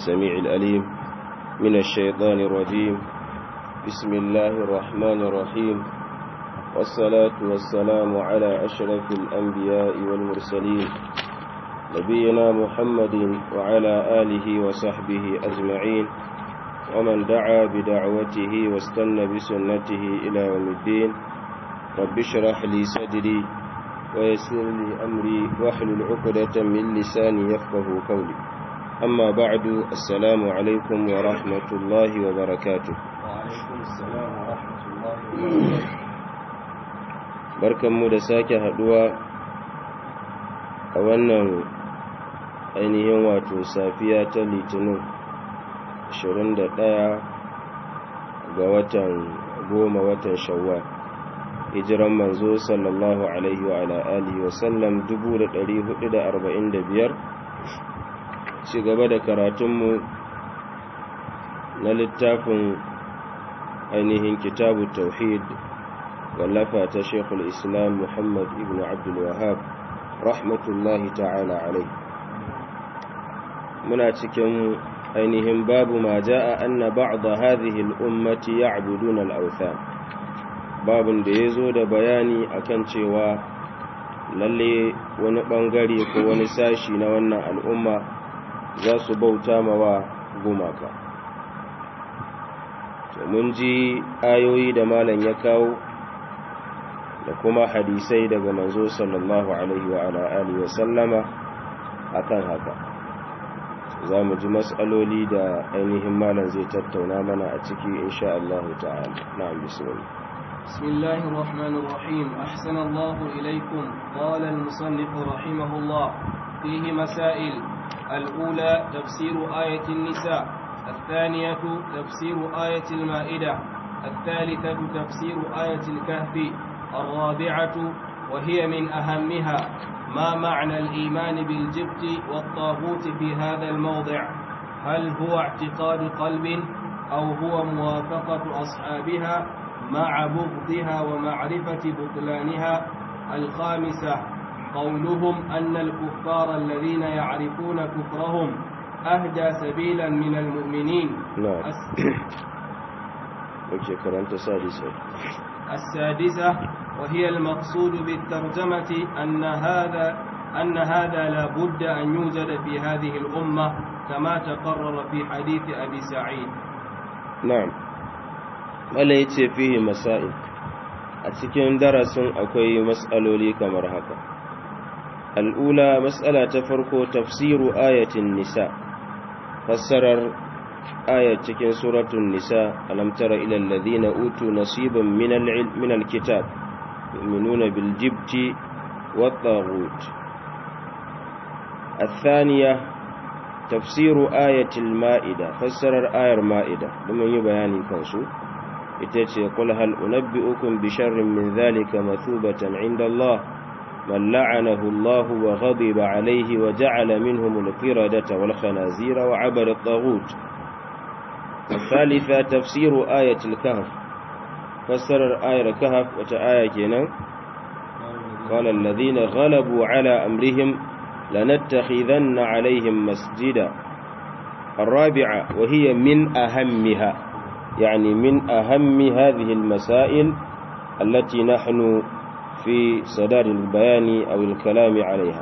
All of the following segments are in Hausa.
السميع الأليم من الشيطان الرجيم بسم الله الرحمن الرحيم والصلاة والسلام على أشرف الأنبياء والمرسلين نبينا محمد وعلى آله وصحبه أجمعين ومن دعا بدعوته واستنى بسنته إلى يوم الدين رب اشرح لي صدري ويسر لي أمري واحلل عقدة من لساني يفقه قولي أما بعد السلام عليكم ورحمة الله وبركاته وعليكم السلام ورحمة الله وبركاته barkanmu da sake haduwa a wannan ainihin wato safiya ta litinin 21 ga watan goma watan shawwal hijiran manzo sallallahu alaihi wa ala alihi wa sallam 1445 ci gaba da karatunmu na littafin ainihin kitabu tauhid wallafa ta shekul islam muhammad ibn abdul wahab rahmatullahi ta'ala alaihi muna cikin ainihin babu ma ja'a anna ba'da hadhihi al-ummati ya'buduna al-awthan babun da yazo da bayani akan cewa lalle wani bangare ko wani sashi na wannan al'umma za su bauta mawa gumaka to mun ji ayoyi da malam ya kawo da kuma hadisai daga manzo sallallahu alaihi wa ala alihi wa sallama akan haka za mu ji matsaloli da ainihin malam zai tattauna mana a ciki insha Allah ta'ala na'am bismillah بسم الله الرحمن الرحيم أحسن الله إليكم قال المصنف رحمه الله فيه مسائل الأولى تفسير آية النساء الثانية تفسير آية المائدة الثالثة تفسير آية الكهف الرابعة وهي من أهمها ما معنى الإيمان بالجبت والطاغوت في هذا الموضع هل هو اعتقاد قلب أو هو موافقة أصحابها مع بغضها ومعرفة بطلانها الخامسة قولهم أن الكفار الذين يعرفون كفرهم أهدى سبيلا من المؤمنين نعم الس- اوكي كرنت سادسة السادسة وهي المقصود بالترجمة أن هذا أن هذا لا بد أن يوجد في هذه الأمة كما تقرر في حديث أبي سعيد na'am wala yace fihi masail a cikin darasin akwai mas'aloli kamar haka al'ula mas'ala ta farko tafsiru ayatin nisa fassarar ayat cikin suratul nisa alam tara ila alladhina utu nasiban min al-ilm min al-kitab yu'minuna bil jibti wat taghut الثانية tafsiru ayatul ma'ida fassarar ayar ma'ida domin yi bayani kansu ita ce qul hal unabbi'ukum bi sharrin min dhalika mathubatan 'inda Allah man la'anahu Allah wa ghadiba 'alayhi wa ja'ala minhum al-qiradata wal khanazira wa 'abada at-taghut الثالثة تفسير آية الكهف فسر آية الكهف وتآية كنا قال الذين غلبوا على أمرهم لنتخذن عليهم مسجدا الرابعة وهي من أهمها يعني من أهم هذه المسائل التي نحن في صدار البيان أو الكلام عليها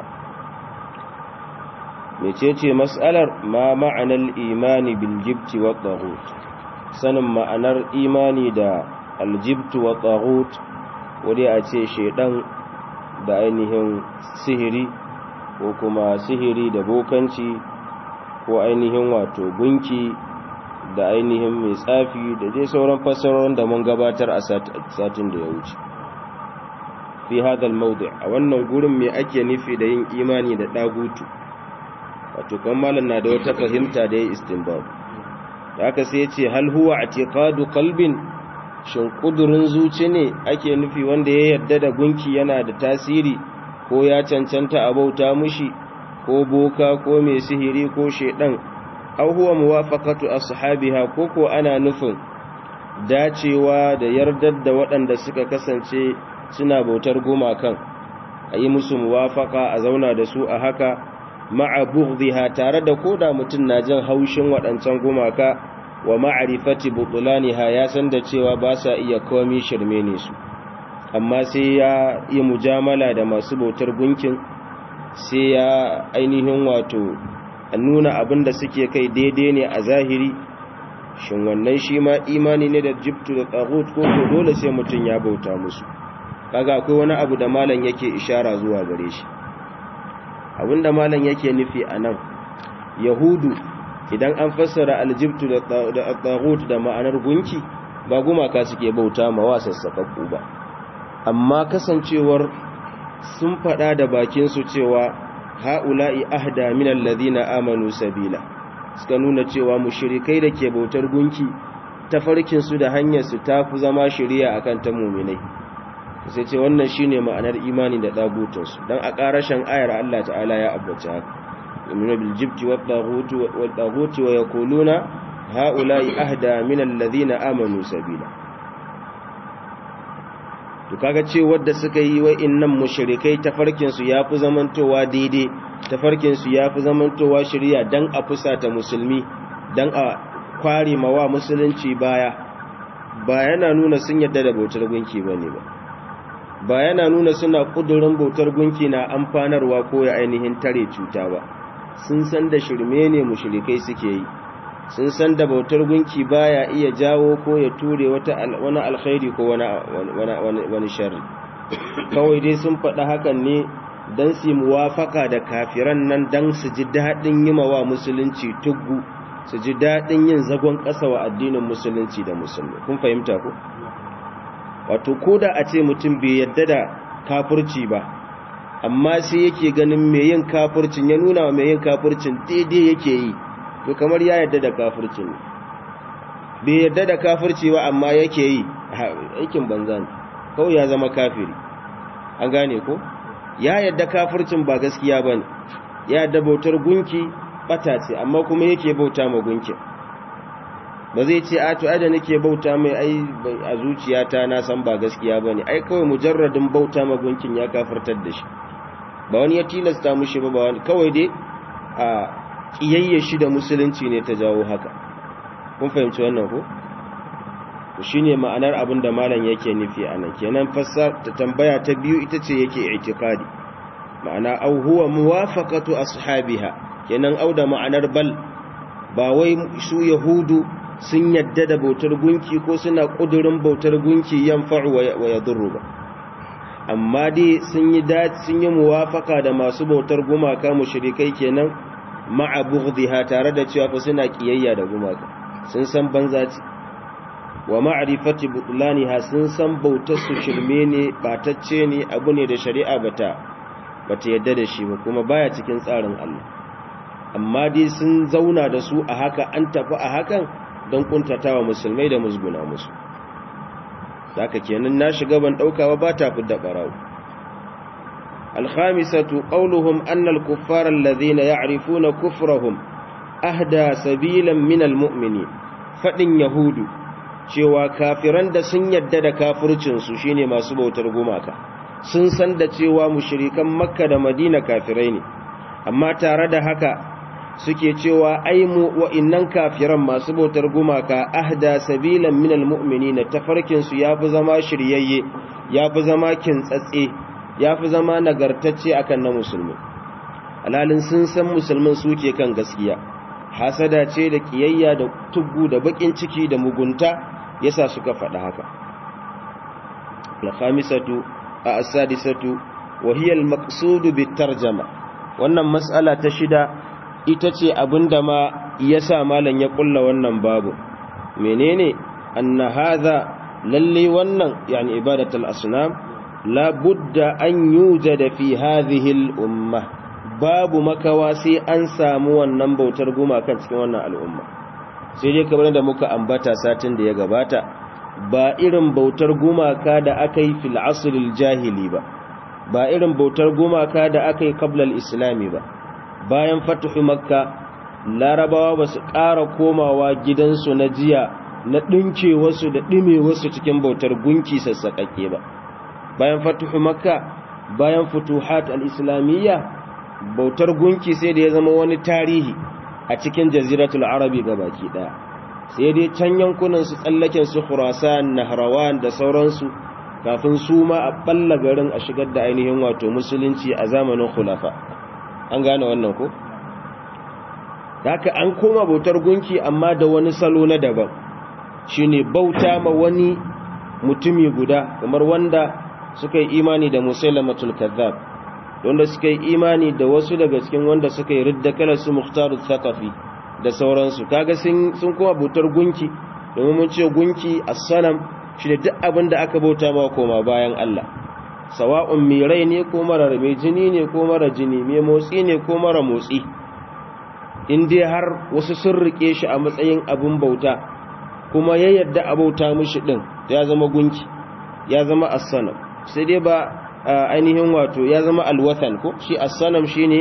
ميتيتي مسألة ما معنى الإيمان بالجبت والطاغوت سنم معنى الإيمان دا الجبت والطاغوت ودي أتي شيطان da ainihin sihiri ko kuma sihiri da bokanci ko ainihin wato gunki da ainihin mai tsafi da dai sauran fassarorin da mun gabatar a satin da ya wuce fi hadal mawdi a wannan gurin me ake nufi da yin imani da dagutu wato kan malam na da wata fahimta da ya istinbab da haka sai ya ce hal huwa i'tiqadu qalbin shin kudurin zuci ne ake nufi wanda ya yarda da gunki yana da tasiri ko ya cancanta a bauta mushi ko boka ko mai sihiri ko shedan aw huwa muwafaqatu ashabiha ko ko ana nufin dacewa da yardar da waɗanda suka kasance suna bautar gumakan a yi musu muwafaka a zauna da su a haka ma'a bughdhiha tare da koda mutum na jin haushin waɗancan gumaka wa ma'rifati butulaniha ya san da cewa ba sa iya komi shirme ne su amma sai ya yi mujamala da masu bautar gunkin sai ya ainihin wato nuna abin da suke kai daidai ne a zahiri shin wannan shi ma imani ne da jibtu da tsagut ko ko dole sai mutum ya bauta musu kaga akwai wani abu da malam yake ishara zuwa gare shi abinda malam yake nufi a nan yahudu idan an fassara aljibtu da tsagut da ma'anar gunki ba gumaka suke bauta ma wa sassaƙaƙƙu ba amma kasancewar sun faɗa da bakinsu cewa ha'ula'i ahda min alladhina amanu sabila suka nuna cewa mushrikai da ke bautar gunki tafarkin su da hanyar su tafi zama shari'a akan ta mu'minai sai ce wannan shine ma'anar imani da dagutun su dan a karashin ayar Allah ta'ala ya abbace haka yu'minu bil jibti wat taghuti wat taghuti wa yaquluna ha'ula'i ahda min alladhina amanu sabila to kaga ce wadda suka yi wa'innan mushrikai tafarkin su yafi zamantowa daidai tafarkin su yafi zamantowa shari'a dan a fusata musulmi dan a kware mawa musulunci baya ba yana nuna sun yadda da bautar gunki bane ba ba yana nuna suna kudurin bautar gunki na amfanarwa ko ya ainihin tare cuta ba sun san da shirme ne mushrikai suke yi sun san da bautar gunki baya iya jawo ko ya ture wata wani alkhairi ko wani wani sharri kawai dai sun faɗa hakan ne don su muwafaka da kafiran nan don su ji daɗin yi wa musulunci tuggu su ji daɗin yin zagon ƙasa wa addinin musulunci da musulmi kun fahimta ko wato ko da a ce mutum bai yadda da kafirci ba amma sai yake ganin mai yin kafircin ya nuna wa mai yin kafircin daidai yake yi to kamar ya yadda da kafirci ne bai yadda da kafirci ba amma yake yi aikin banza ne kawai ya zama kafiri an gane ko ya yadda kafircin ba gaskiya ba ne ya yadda bautar gunki bata ce amma kuma yake bauta ma gunkin ba zai ce a to da nake bauta mai ai a zuciyata na san ba gaskiya ba ne ai kawai mujarradin bauta ma gunkin ya kafirtar da shi ba wani ya tilasta mushi ba ba wani kawai dai a kiyayye shi da musulunci ne ta jawo haka kun fahimci wannan ko shi ne ma'anar abin da malam yake nufi a nan kenan fassar ta tambaya ta biyu ita ce yake itikadi ma'ana au huwa muwafaqatu ashabiha kenan au da ma'anar bal ba wai su yahudu sun yadda da bautar gunki ko suna kudurin bautar gunki yanfa'u wa yadurru ba amma dai sun yi sun yi muwafaka da masu bautar gumaka mushrikai kenan ma'a bughdiha tare da cewa fa suna kiyayya da gumaka sun san banza ce wa ma'rifati butlaniha sun san bautar su shirme ne batacce ne abu ne da shari'a bata bata yadda da shi ba kuma baya cikin tsarin Allah amma dai sun zauna da su a haka an tafi a hakan don kuntatawa musulmai da musguna musu haka kenan na shiga ban daukawa ba ta fidda barawo الخامسة قولهم أن الكفار الذين يعرفون كفرهم أهدى سبيلا من المؤمنين فإن يهود cewa kafiran da sun yadda da kafircinsu shine masu bautar gumaka sun san da cewa mushrikan makka da madina kafirai ne amma tare da haka suke cewa ai mu wa'innan kafiran masu bautar gumaka ahda sabilan minal mu'minina tafarkin su yafi zama shiryayye yafi zama kintsatse yafi zama nagartacce akan na musulmi alalin sun san musulmin suke kan gaskiya hasada ce da kiyayya da tuggu da bakin ciki da mugunta yasa suka faɗa haka al-khamisatu as-sadisatu wa hiya al-maqsud bit-tarjama wannan mas'ala ta shida ita ce abinda ma yasa malan ya kulla wannan babu menene anna hadha lalle wannan yani ibadatul asnam la budda an yujada fi hadhihi al-umma babu makawa sai an samu wannan bautar gumakan cikin wannan al'umma sai dai kamar da muka ambata satin da ya gabata ba irin bautar gumaka da aka yi fil asril jahili ba ba irin bautar gumaka da aka yi kablal islami ba bayan fatuhu makka larabawa ba su ƙara komawa gidansu na jiya na ɗinke wasu da ɗime wasu cikin bautar gunki sassaƙaƙe ba bayan fatuhu makka bayan futuhat al-islamiyya bautar gunki sai da ya zama wani tarihi a cikin jaziratul arabi baki daya sai dai can yankunan su tsallaken su khurasan nahrawan da sauransu kafin su ma a balla garin a shigar da ainihin wato musulunci a zamanin khulafa an gane wannan ko haka an koma bautar gunki amma da wani salo na daban shine bauta ma wani mutumi guda kamar wanda suka yi imani da musailamatul kazzab wanda suka yi imani da wasu daga cikin wanda suka yi ridda kalar su muhtarut thaqafi da sauransu kaga sun sun koma bautar gunki domin mun ce gunki as-sanam shine duk abin da aka bauta ma koma bayan Allah sawa'un mai rai ne ko mara mai jini ne ko mara jini mai motsi ne ko mara motsi in dai har wasu sun rike shi a matsayin abin bauta kuma ya yadda a bauta mishi din ya zama gunki ya zama as-sanam sai dai ba ainihin wato ya zama alwathan ko shi as-sanam shine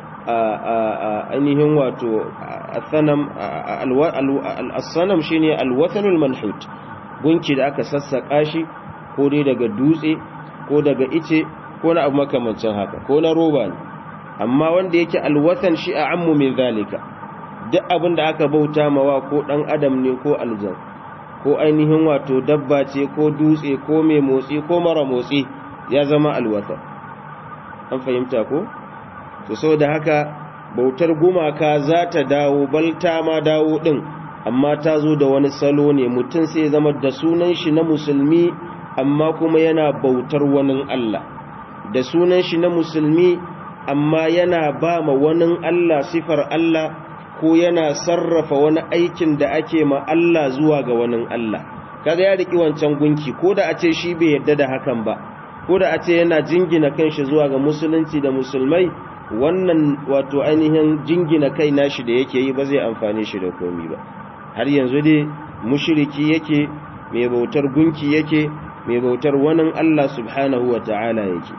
ainihin wato as-sanam as-sanam shine alwathanul manhut gunki da aka sassaka shi ko dai daga dutse ko daga ice ko na abu makamancin haka ko na roba ne amma wanda yake alwathan shi a ammu min zalika duk abin da aka bauta mawa ko dan adam ne ko aljan ko ainihin wato dabba ce ko dutse ko mai motsi ko mara motsi ya zama alwathan an fahimta ko to saboda haka bautar gumaka za ta dawo balta ma dawo din amma ta zo da wani salo ne mutum sai zama da sunan shi na musulmi amma kuma yana bautar wani Allah da sunan shi na musulmi amma yana ba ma wani Allah sifar Allah ko yana sarrafa wani aikin da ake ma Allah zuwa ga wani Allah kaga ya riki wancan gunki ko da a ce shi bai yarda da hakan ba ko da a ce yana jingina kanshi zuwa ga musulunci da musulmai wannan wato ainihin jingina kai nashi da yake yi ba zai amfane shi da komi ba har yanzu dai mushriki yake mai bautar gunki yake mai bautar wani Allah subhanahu wa ta'ala yake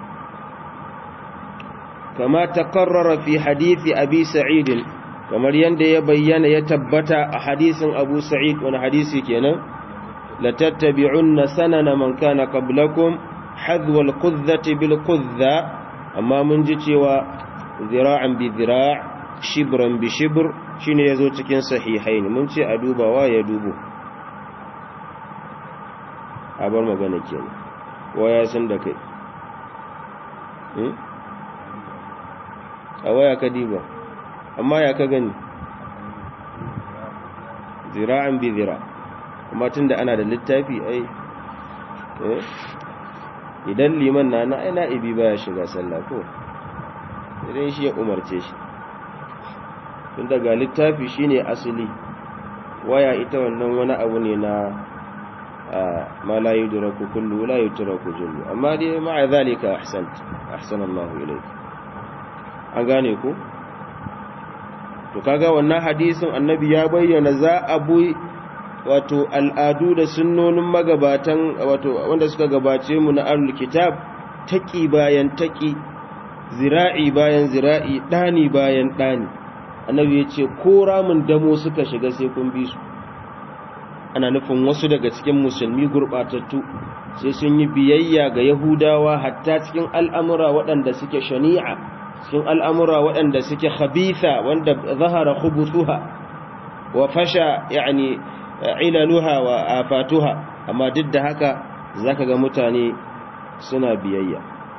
kama taqarrara fi hadisi abi sa'id kamar yanda ya bayyana ya tabbata a hadisin abu sa'id wani hadisi kenan la tattabi'unna sanana man kana qablakum hadwa al-qudzati bil qudza amma mun ji cewa zira'an bi zira' shibran bi shibr shine yazo cikin sahihaini mun ce a dubawa ya dubo a bar magana kenan waya san da kai a waya ka diba amma ya ka gani zira'an bi zira kuma tunda ana da littafi ai idan liman na na aina ibi baya shiga sallah ko idan shi ya umarce shi tun daga littafi shine asali waya ita wannan wani abu ne na ma la yudraku kullu la yutraku jullu amma dai ma'a zalika ahsant ahsanallahu ilayk an gane ku to kaga wannan hadisin annabi ya bayyana za a bu wato al'adu da sunnonin magabatan wato wanda suka gabace mu na ahlul kitab taki bayan taki zira'i bayan zira'i dani bayan dani annabi ya ce ko ramin damo suka shiga sai kun bi su ana nufin wasu daga cikin musulmi gurbatattu sai sun yi biyayya ga yahudawa hatta cikin al'amura waɗanda suke shani'a cikin al'amura waɗanda suke khabitha wanda zahara khubuthuha wa fasha yani ilaluha wa afatuha amma duk da haka zaka ga mutane suna biyayya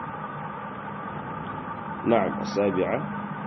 na'am as-sabi'a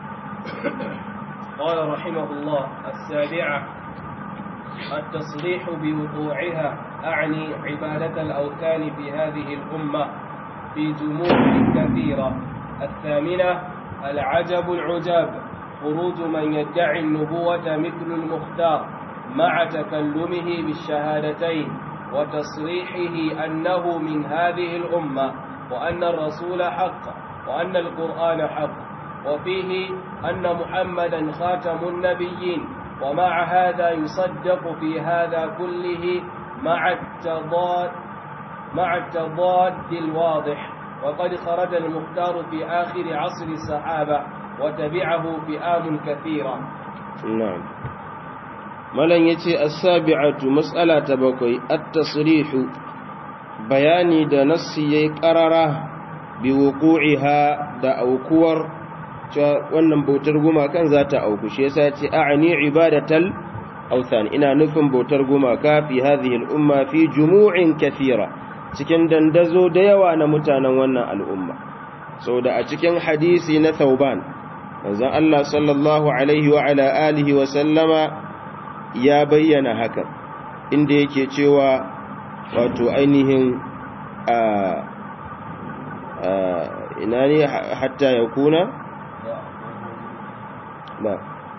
قال رحمه الله السابعة التصريح بوقوعها أعني عبادة الأوثان في هذه الأمة في جموع كثيرة الثامنة العجب العجاب خروج من يدعي النبوة مثل المختار مع تكلمه بالشهادتين وتصريحه أنه من هذه الأمة وأن الرسول حق وأن القرآن حق وفيه أن محمدا خاتم النبيين ومع هذا يصدق في هذا كله مع التضاد مع التضاد الواضح وقد خرج المختار في آخر عصر الصحابة وتبعه فئام كثيرة نعم ملن يتي السابعة مسألة بكوي التصريح بياني دا نصي قرره بوقوعها دا أوكور cewa wannan bautar gumakan za ta auku shi yasa ce a'ani ibadatal authan ina nufin bautar gumaka fi hadhihi al-umma fi jumu'in kathira cikin dandazo da yawa na mutanen wannan al'umma saboda a cikin hadisi na Thauban manzon Allah sallallahu alaihi wa ala alihi wa sallama ya bayyana haka inda yake cewa wato ainihin a ina ne hatta ya kuna ba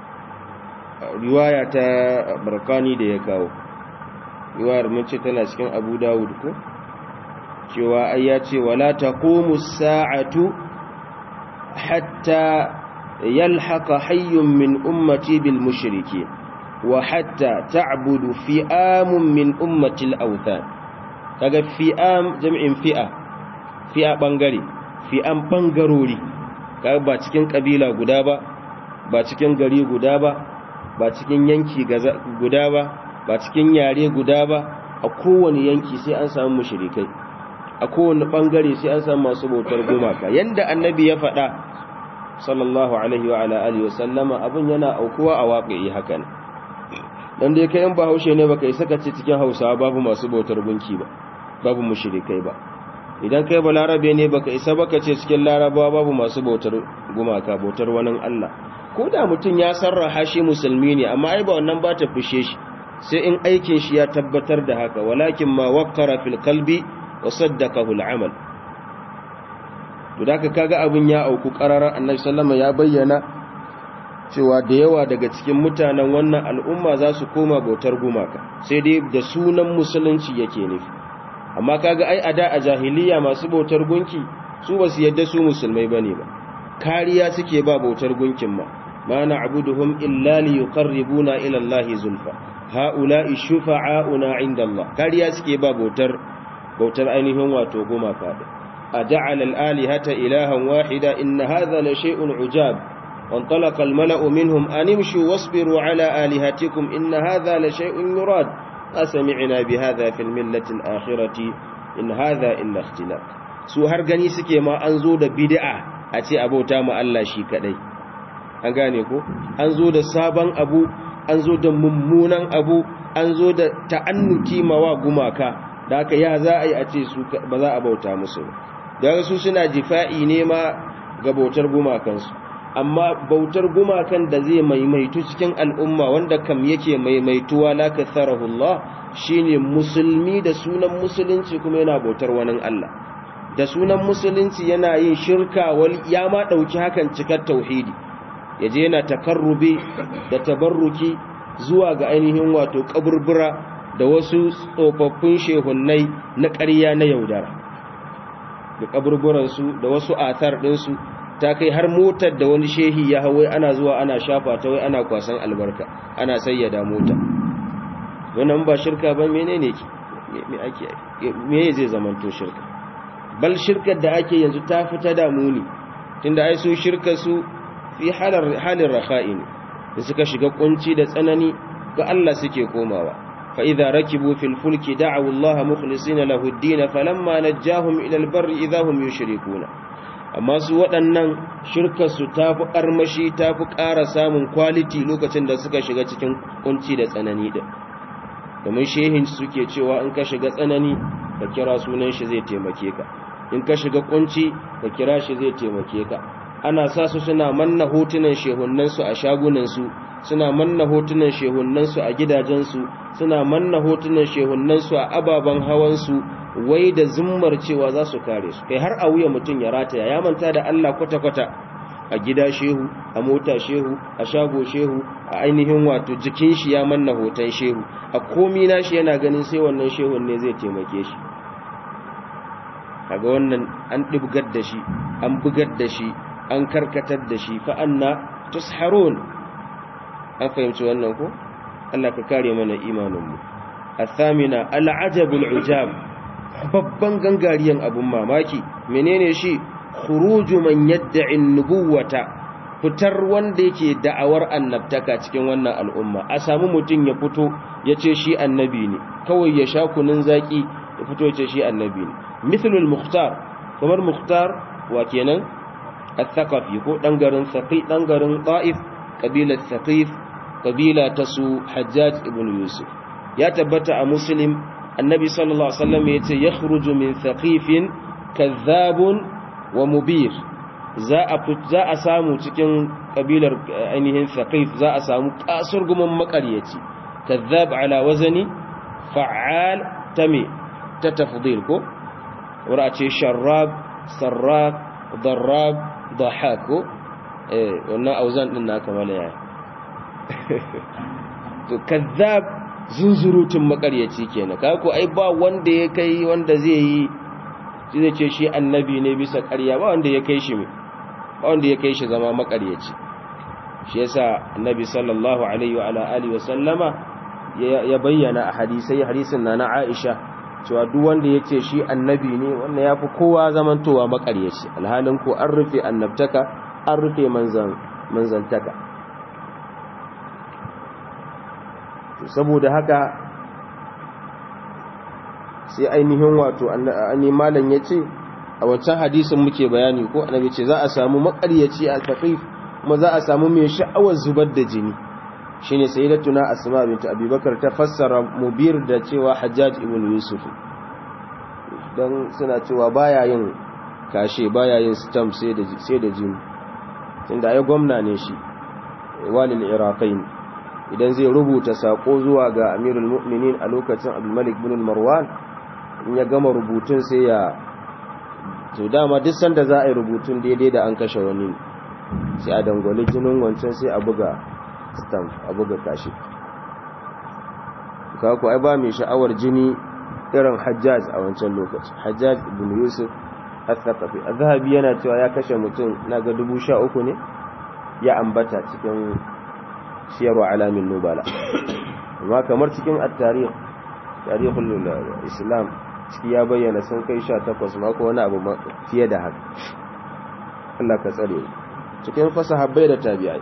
riwaya ta barkani da ya kawo riwayar mace tana cikin abu dawud ko cewa ai ya ce wala taqumu sa'atu hatta yalhaqa hayyun min ummati bil mushrikeen wa hatta ta'budu fi'amun min ummati al awthan kaga fi'am jam'in fi'a fi'a bangare fi'am bangarori kaga ba cikin kabila guda ba ba cikin gari guda ba ba cikin yanki guda ba ba cikin yare guda ba a kowane yanki sai an samu mushrikai a kowane bangare sai an samu masu bautar gumaka yanda annabi ya faɗa sallallahu alaihi wa ala alihi wa sallama abin yana aukuwa a waƙi hakan dan dai kai in ba haushe ne baka isa kace cikin Hausawa babu masu bautar gunki ba babu mushrikai ba idan kai ba larabe ne baka isa baka ce cikin larabawa babu masu bautar gumaka bautar wani Allah ko da mutum ya sarraha shi musulmi ne amma ai ba wannan ba ta fushe shi sai in aikin shi ya tabbatar da haka walakin ma waqqara fil qalbi wa saddaqahu al amal to da kaga abin ya auku qararan annabi sallama ya bayyana cewa da yawa daga cikin mutanen wannan al'umma za su koma bautar gumaka sai dai da sunan musulunci yake nufi amma kaga ai a da a jahiliya masu bautar gunki su ba su yadda su musulmai bane ba kariya suke ba bautar gunkin ma ma na'buduhum illa li yuqarribuna ila Allahi zulfa haula'i shufa'auna 'inda Allah kariya suke ba bautar bautar ainihin wato gumaka din aja'ala al-alihata ilahan wahida inna hadha la shay'un 'ujab وانطلق الملأ منهم أن امشوا واصبروا على آلهتكم إن هذا لشيء يراد أسمعنا بهذا في الملة الآخرة إن هذا إلا اختلاف su har gani suke ma an zo da bid'a a ce abota mu Allah shi kadai an gane ko an zo da sabon abu an zo da mummunan abu an zo da ta'annuti mawa gumaka da haka ya za a yi a ce su ba za a bauta musu da su suna jifa'i ne ma ga bautar gumakansu amma bautar gumakan da zai maimaitu cikin al'umma wanda kam yake maimaituwa la katharahu Allah shine musulmi da sunan musulunci kuma yana bautar wani Allah da sunan musulunci yana yin shirka wal ya ma dauki hakan cikar tauhidi yaje yana takarrubi da tabarruki zuwa ga ainihin wato kaburbura da wasu tsofaffin shehunnai na ƙarya na yaudara da kaburburansu da wasu athar ɗinsu ta kai har motar da wani shehi ya hawai ana zuwa ana shafa ta wai ana kwasan albarka ana sayyada mota wannan ba shirka ba menene ki me ake me zai zamanto shirka bal shirkar da ake yanzu ta fita da muni tunda ai su shirka su fi halar halin rakha'i ne da suka shiga kunci da tsanani ga Allah suke komawa fa idza rakibu fil fulki da'u Allah mukhlisina lahu ad-din falamma najjahum ila al-barri idza hum yushrikuna amma su waɗannan shirkarsu ta fi ƙarmashi ta fi ƙara samun kwaliti lokacin da suka shiga cikin kunci da tsanani da domin shehin suke cewa in ka shiga tsanani ka kira sunan shi zai taimake ka in ka shiga kunci ka kira shi zai taimake ka ana sa su suna manna hotunan shehunansu a shagunansu suna manna hotunan shehunansu a gidajensu suna manna hotunan shehunansu a ababen hawansu wai da zummar cewa za su kare su kai har a wuya mutum ya rataya ya manta da Allah kwata-kwata a gida shehu a mota shehu a shago shehu a ainihin wato jikin shi ya manna hoton shehu a komi nashi yana ganin sai wannan shehun ne zai taimake shi kaga wannan an dibgar da shi an bugar da shi an karkatar da shi fa anna tusharun an fahimci wannan ko Allah ka kare mana imaninmu athamina al'ajabul ujab babban gangariyan abun mamaki menene shi khuruju man yad'i nubuwata fitar wanda yake da'awar annabtaka cikin wannan al'umma a samu mutum ya fito ya ce shi annabi ne kawai ya sha kunun zaki ya fito ya ce shi annabi ne mithlul mukhtar kamar mukhtar wa kenan al-thaqafi ko dan garin thaqif dan garin ta'if kabilar thaqif kabila ta su hajjaj ibn yusuf ya tabbata a muslim annabi sallallahu alaihi wasallam yace yakhruju min thaqifin kadhabun wa mubir za a za a samu cikin kabilar ainihin thaqif za a samu kasur gumin makaryaci kadhab ala wazani fa'al tami ta tafdil ko wura ce sharrab sarrab darrab dahak ko eh wannan auzan din na kamala yaya to kazzab zunzurutun makaryaci kenan kaga ko ai ba wanda ya kai wanda zai yi zai ce shi annabi ne bisa ƙarya ba wanda ya kai shi ba wanda ya kai shi zama makaryaci shi yasa annabi sallallahu alaihi wa ala alihi wa sallama ya bayyana a hadisai hadisin na na Aisha cewa duk wanda ya ce shi annabi ne wannan yafi kowa zamantowa makaryaci alhalin ko an rufe annabtaka an rufe manzan manzantaka saboda haka sai ainihin wato annabi malam yace a wancan hadisin muke bayani ko annabi ce za a samu makaryaci a taqif kuma za a samu mai sha'awar zubar da jini shine sayyidatuna asma bint abubakar ta fassara mubir da cewa hajjaj ibn yusuf dan suna cewa baya yin kashe baya yin stamp sai da sai da jini tunda ai gwamna ne shi walil iraqain idan zai rubuta sako zuwa ga amirul mu'minin a lokacin abdulmalik bin marwan in ya gama rubutun sai ya to dama duk sanda za a yi rubutun daidai da an kashe wani sai a dangwale jinin wancan sai a buga stamp a buga kashi kaku ai ba mai sha'awar jini irin hajjaj a wancan lokaci hajjaj ibn yusuf al-thaqafi az-zahabi yana cewa ya kashe mutum naga 13 ne ya ambata cikin siyarwa alamin nubala amma kamar cikin at-tarikh tarihul islam ciki ya bayyana sun kai 18 mako wani abu fiye da haka Allah ka tsare cikin fasahabbai da tabi'ai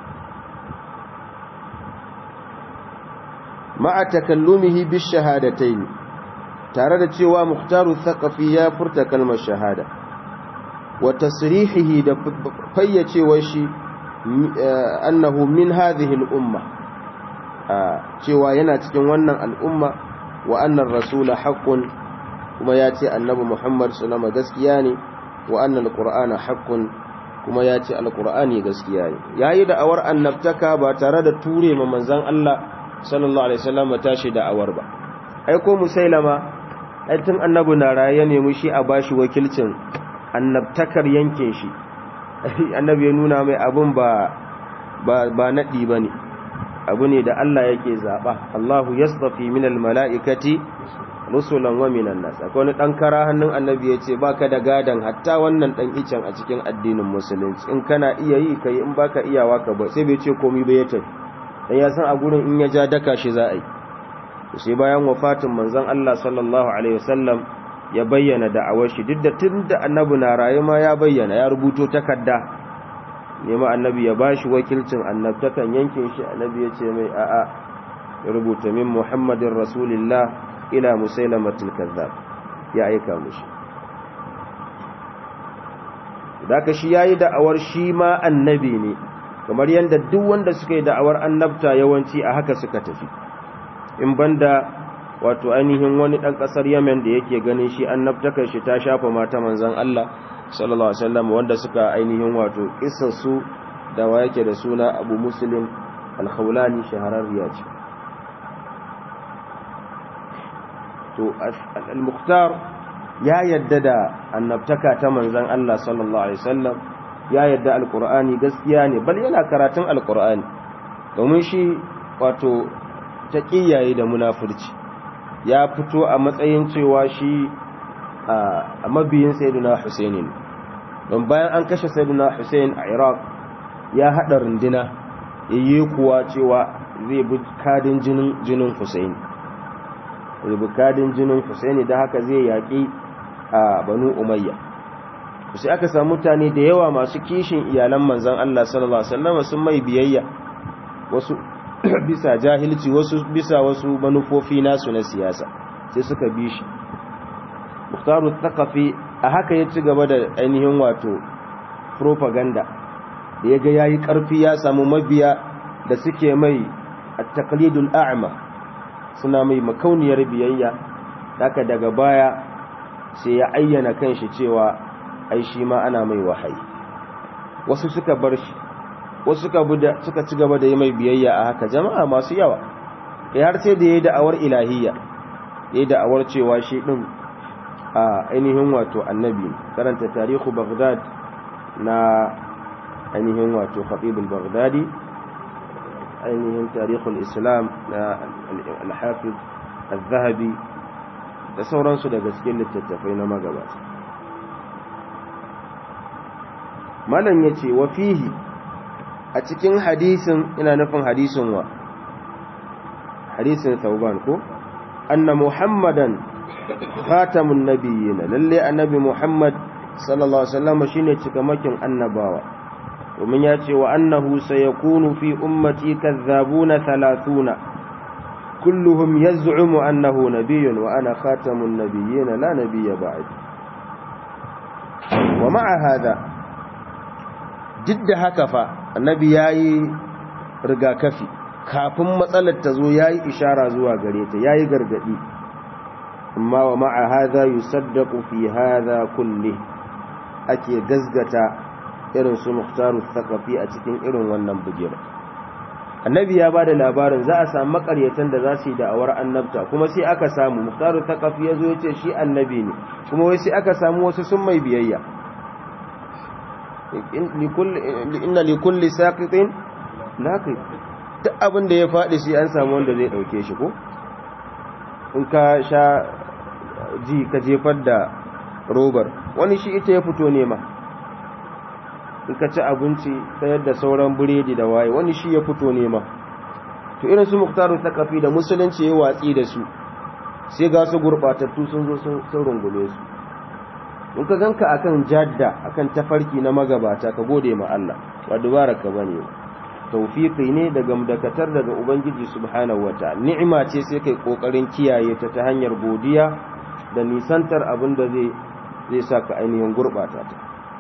ma'a takallumihi bis shahadatayn tare da cewa muhtaru thaqafi ya furta kalmar shahada wa tasrihihi da fayyacewar shi annahu min hadhihi al-umma cewa yana cikin wannan al'umma wa annar rasula haqqun kuma ya ce annabi Muhammad sallama gaskiya ne wa annal qur'ana haqqun kuma ya ce alqur'ani gaskiya ne yayi da awar annabtaka ba tare da ture ma manzon Allah sallallahu alaihi wasallam tashi da awar ba ai ko musailama ai tun annabi na raye ne mu shi a bashi wakilcin annabtakar yankin shi annabi ya nuna mai abun ba ba ba nadi bane abu ne da Allah yake zaba Allahu yasdafi minal malaikati rusulan wa minan nas akwai wani dan kara hannun annabi yace baka da gadan hatta wannan dan icen a cikin addinin musulunci in kana iya yi kai in baka iyawa ka ba sai bai ce komai ba ya tafi dan ya san a gurin in ya ja daka shi za a yi sai bayan wafatin manzon Allah sallallahu alaihi wasallam ya bayyana da'awar shi duk da tunda annabi na raye ma ya bayyana ya rubuto takarda nema annabi ya bashi wakilcin annabtakan yankin shi annabi ya ce mai a'a ya rubuta min muhammadin rasulillah ila musailamatul kazzab ya aika mushi ka shi yayi da'awar shi ma annabi ne kamar yanda duk wanda suka yi da'awar annabta yawanci a haka suka tafi in banda wato ainihin wani dan kasar Yemen da yake ganin shi annabtakar shi ta shafa mata manzon Allah sallallahu alaihi wasallam wanda suka ainihin wato kissar su da wa yake da suna Abu Muslim al-Khawlani shahararriya ce to al-Mukhtar ya yadda da annabtaka ta manzon Allah sallallahu alaihi wasallam ya yadda al-Qur'ani gaskiya ne bal yana karatun al-Qur'ani domin shi wato taqiyaye da munafurci ya fito a matsayin cewa shi a mabiyin sayyidina Husaini don bayan an kashe sayyidina Hussein a Iraq ya hada runduna yayi kuwa cewa zai bi kadin jinin jinin Hussein zai bi kadin jinin Hussein da haka zai yaki a Banu Umayya sai aka samu mutane da yawa masu kishin iyalan manzon Allah sallallahu alaihi wasallam sun mai biyayya wasu bisa jahilci wasu bisa wasu manufofi nasu na siyasa sai suka bi shi Mukhtaru Thaqafi a haka ya ci gaba da ainihin wato propaganda da ya ga ya yi ƙarfi ya samu mabiya da suke mai a taklidul a'ama suna mai makauniyar biyayya haka daga baya sai ya ayyana kanshi cewa ai shi ma ana mai wahayi wasu suka bar shi wasu suka ci gaba da yi mai biyayya a haka jama'a masu yawa ya har sai da ya yi da'awar ilahiyya ya yi da'awar cewa shi ɗin a ainihin wato annabi karanta tarihu baghdad na ainihin wato khatibul baghdadi ainihin tarihul islam na al-hafiz al-zahabi da sauransu daga cikin littattafai na magabata malam ya ce wa fihi a cikin hadisin ina nufin hadisin wa hadisin sauban ko anna muhammadan khatamun nabiyyin lalle annabi muhammad sallallahu alaihi wasallam shine cikamakin annabawa domin ya ce wa annahu sayakunu fi ummati kazzabuna 30 kulluhum yaz'umu annahu nabiyyun wa ana khatamun nabiyyin la nabiyya ba'd wa ma'a hada duk da haka fa annabi yayi rigakafi kafin matsalar ta zo yayi ishara zuwa gare ta yayi gargadi amma wa ma'a hadha yusaddaqu fi hadha kulli ake gazgata irin su muhtaru thaqafi a cikin irin wannan bugira annabi ya bada labarin za a samu makaryatan da za su yi da'awar annabta kuma sai aka samu muhtaru thaqafi yazo yace shi annabi ne kuma wai sai aka samu wasu sun mai biyayya inna li kulli saqitin laqit duk abin da ya faɗi sai an samu wanda zai ɗauke shi ko in ka sha ji ka jefar da robar wani shi ita ya fito nema in ka ci abinci ta yadda sauran biredi da waye wani shi ya fito nema to irin su muktaru takafi da musulunci ya watsi da su sai ga su gurɓatattu sun zo sun rungume su in ka ganka akan jadda akan tafarki na magabata ka gode ma Allah ba dubara ka bane tawfiki ne daga mudakatar daga ubangiji subhanahu wataala ni'ima ce sai kai kokarin kiyaye ta ta hanyar godiya da nisantar abin da zai zai saka ainihin gurbata ta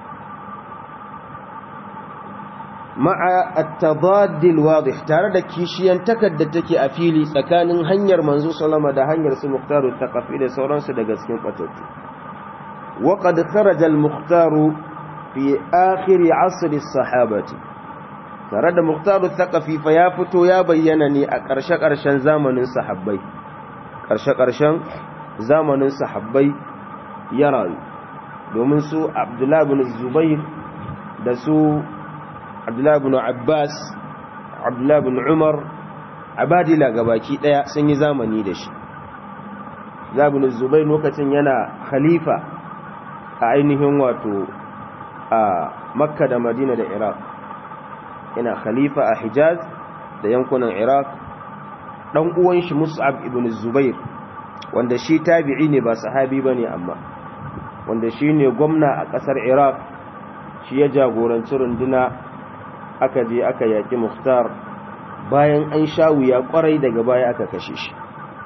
ma'a at-tadad al-wadih tare da kishiyan takadda take a fili tsakanin hanyar manzo sallama da hanyar su muhtaru taqafi da sauransu daga cikin kwatattu وقد خرج المختار في آخر عصر الصحابة tare da Muktaru Thaqafi fa ya fito ya bayyana ne a ƙarshe-ƙarshen zamanin sahabbai ƙarshe-ƙarshen zamanin sahabbai ya rayu domin su Abdullah ibn Zubair da su Abdullah ibn Abbas Abdullah ibn Umar Abadila gabaki daya sun yi zamani da shi Abdullah ibn Zubair lokacin yana khalifa a ainihin wato a Makka da Madina da Iraq yana khalifa a hijaz da yankunan iraq dan uwan shi mus'ab ibn zubair wanda shi tabi'i ne ba sahabi bane amma wanda shi ne gwamna a kasar iraq shi ya jagoranci runduna aka je aka yaki muhtar bayan an sha wuya kwarai daga baya aka kashe shi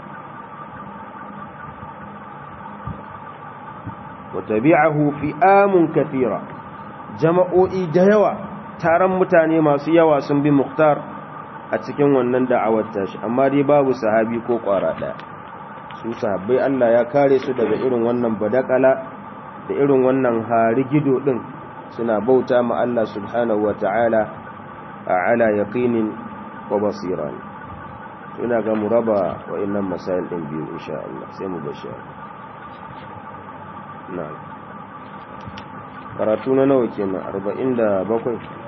wa tabi'ahu fi'amun kathira jama'o'i da yawa taron mutane masu yawa sun bi Muktar a cikin wannan da'awar tashi amma dai babu sahabi ko kwara ɗaya su sahabbai Allah ya kare su daga irin wannan badakala da irin wannan harigido din suna bauta ma Allah subhanahu wata'ala a ala yaqinin wa basira ina ga muraba wa'annan masail din biyu insha Allah sai mu bashi na'am karatu na nawa kenan 47